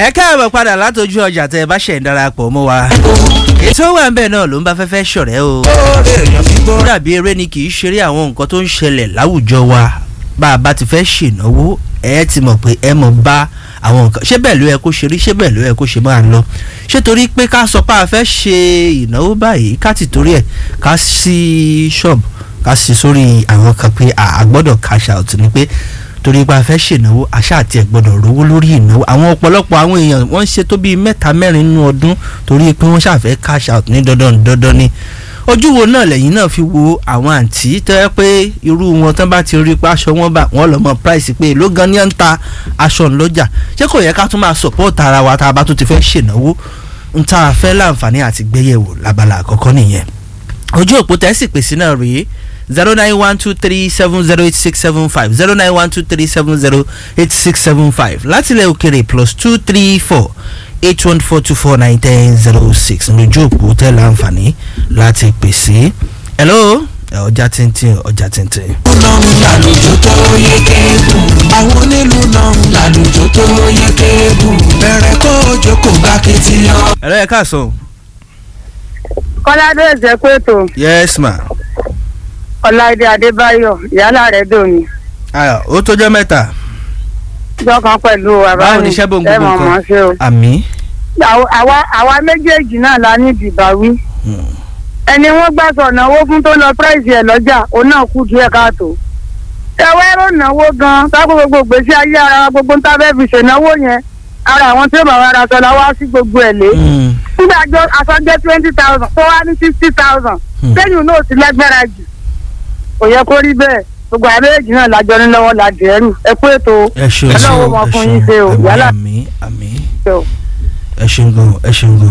ẹ káàbọ̀ padà látọjú ọjà tẹ ẹ bá ṣẹ̀ ń darapọ̀ mọ́ wa ètò wà ń bẹ̀ náà ló ń bá fẹ́fẹ́ ṣọ̀rẹ́ o ó dàbí eré ni kì í ṣeré àwọn nǹkan tó ń ṣẹlẹ̀ láwùjọ wa bá a bá ti fẹ́ ṣènáwó ẹ ti mọ̀ pé ẹ mọ̀ bá àwọn nǹkan ṣé bẹ́ẹ̀ ló yẹ kó ṣe rí ṣé bẹ́ẹ̀ ló yẹ kó ṣe máa lọ ṣé torí pé ká sọ pé a fẹ́ ṣe ìnáwó báyìí ká ti torí ẹ̀ ká sí ṣọ́ọ̀bù ká sí sórí àwọn kan pé a gbọ́dọ̀ cash out ni pé torí pé a fẹ́ ṣènáwó àṣà àti ẹ̀ gbọ́dọ̀ rówó lórí ìnáwó àwọn ọ̀pọ̀lọpọ̀ àwọn èèyàn wọ́n ń ṣe tó bíi mẹ́ta mẹ́rin nínú ọdún torí pé wọ́n ṣàfẹ́ cash out ní dandan dandan ni ojú wo náà lẹ́yìn náà fi wo àwọn àǹtí tó yẹ pé irú wọn tán bá ti rí pé aṣọ wọn bá wọn lọ mọ price pé ló gan ni à ń ta aṣọ ńlọ́jà ṣé kò yẹ ká tún máa support ara wa tá a bá tún ti fẹ́ ṣènáwó ń tá a fẹ́ láǹfààní àti gbéyẹ̀wò lábala àkọ́kọ́ nìyẹn ojú òpó tẹ́sí pèsè náà rèé zero nine one two three seven zero eight six seven five zero nine one two three seven zero eight six seven five látilẹ̀ òkèrè plus two three four eight one four two four nine ten zero six lójú òpó tẹ́ láǹfààní láti pèsè. hello ọjà tíntín ọjà tíntín. lọ́run làlùjọ tó yẹ kébù. àwọn onílù lọ́run làlùjọ tó yẹ kébù. bẹ̀rẹ̀ kó o jókòó bá kìtìyàn. hello ẹ káàsán. kọ́ládé ẹ̀jẹ̀ pẹ̀tọ́ yes ma. ọláìdé adébáyọ̀ ìyálà rẹ̀ dòní ayọ̀ ó tójọ́ mẹ́ta. jọ́kan pẹ̀lú báwo ni iṣẹ́ bò ń gbogbo mọ̀ nǹkan. ṣe o. àmì. Àwa- àwa àwa méjèèjì náà la ní ìdìbàwí ẹni wọ́n gbà sọ náwó fún tó lọ pírẹ́sì ẹ̀ lọ́jà òun náà kú díẹ̀ káàtó. ẹwẹ́ ẹ̀rọ náwó gan-an sáko gbogbo gbèsè ayé ara wa gbogbo ń tá fẹ́ fi ṣènáwó yẹn ara àwọn tí ó bá wa ra sọ la wá sí gbogbo ẹ̀ lé. nígbà jọ aṣọ jẹ́ twenty thousand tó wá ní sixty thousand Hmm. lẹ́yìn náà ti lágbára jù kò yẹ kó rí bẹ́ẹ̀ gbogbo àbẹ́rẹ́jì náà lájọ ní lọ́wọ́ la dẹ̀rù ẹ kú ètò ẹ ṣeun Ọlọ́run mọ fún yín ṣe o, àmì yálà. àmì àmì o. ẹ ṣeun gan ẹ ṣeun gan